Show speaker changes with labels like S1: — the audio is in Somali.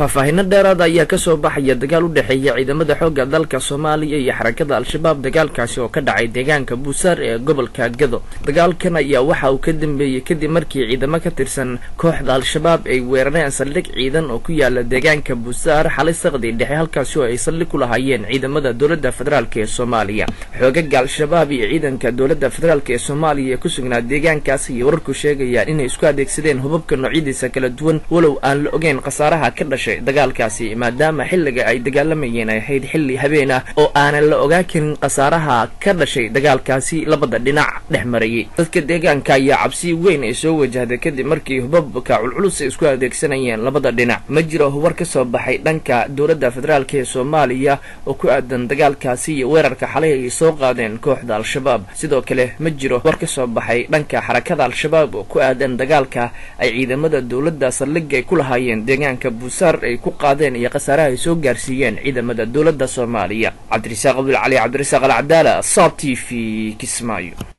S1: faahfaahino dheeraada ayaa kasoo baxaya dagaal u dhexeeya ciidamada xoogga dalka soomaaliya iyo xarakada al-shabaab dagaalkaasi oo ka dhacay deegaanka buusaar ee gobolka gado dagaalkan ayaa waxa uu ka dambeeyey kadib markii ciidamo ka tirsan kooxda al-shabaab ay weerareen saldhig ciidan oo ku yaala deegaanka buusaar xalay saqdii dhexe halkaasi oo ay saldhig ku lahaayeen ciidamada dowladda federaalk ee soomaaliya xoogaga al-shabaab iyo ciidanka dowladda federaalk ee soomaaliya ee ku sugnaa deegaankaas iyo wararku sheegayaan inay isku adeegsadeen hubabka noocyadiisa kala duwan walow aan la ogeyn khasaaraha ka dhashay dagaalkaasi maadaama xilliga ay dagaalamayeen ay ahayd xilli habeen ah oo aanan la ogaan karin khasaaraha ka dhashay dagaalkaasi labada dhinac dhex marayay dadka deegaanka ayaa cabsi weyn ay soo wajahday kadib markii hubabka culculus ay isku adeegsanayeen labada dhinac ma jiro hubar ka soo baxay dhanka dowladda federaalk ee soomaaliya oo ku aadan dagaalkaasi iyo weerarka xalay ay soo qaadeen kooxda al-shabaab sidoo kale ma jiro war ka soo baxay dhanka xarakada al-shabaab oo ku aadan dagaalka ay ciidamada dowladda saldhig ay ku lahaayeen deegaanka buusaar ay ku qaadeen iyo khasaaraha ay soo gaarsiiyeen ciidamada dowladda soomaaliya cabdirasaaq abdulcali cabdirasaaq alcadaala saab t v kismaayo